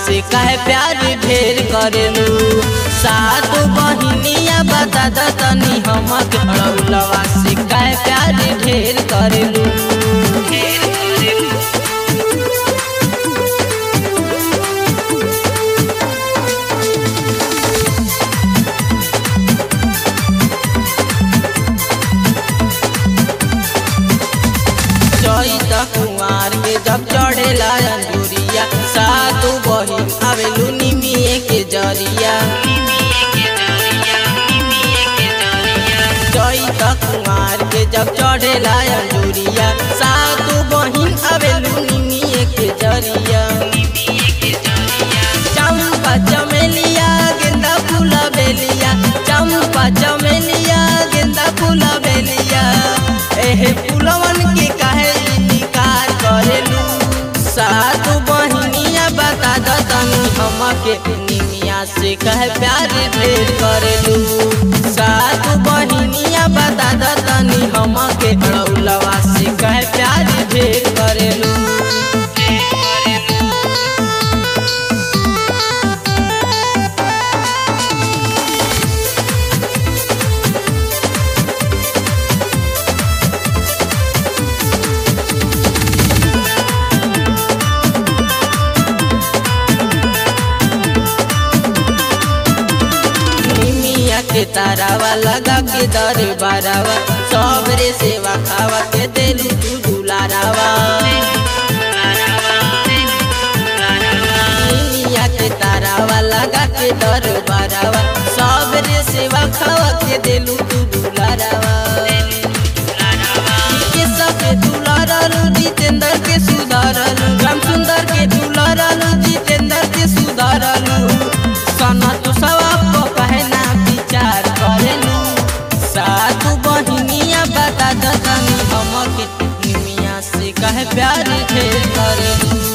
से कहे प्यार ढेर करेलू सात बहिनिया बता द तनी हमके अड़ौलवा से कहे प्यार ढेर करेलू ढेर करेलू चैत कुमार के जब चढ़ेला अंजूरिया सातु बहिन आवेलू निमिए के जरिया चैत कुमार के जब चढ़ेला अंजूरिया सातु बहिन आवेलू निमिए के जरिया चंपा चमेलिया गेंदा फूल बेलिया चंपा चमेलिया गेंदा फूल बेलिया एहे फूलवन के काहे इनकार करेलू सात बहिनिया बता द तनी हमके निमिया से कहे प्यार ढेर करेलू सात बहिनिया बता द तनी हमके अड़ौलवा से कहे प्यार ढेर करेलू निमिया के तारावा लगा के दर बारावा सबरे सेवा खावा के देलू तू दुलारावा निमिया के तारावा लगा के दर बारावा सबरे सेवा खावा के देलू तू दुलारावा के सबके दुलारलू जितेंद्र के सुधारलू राम सुंदर के दुलारलू जितेंद्र के सुधारलू सना तो सवाप कहना विचार करेलू सातु बहिनिया बता दतनी हमके निमिया से कहे प्यार ढेर करेलू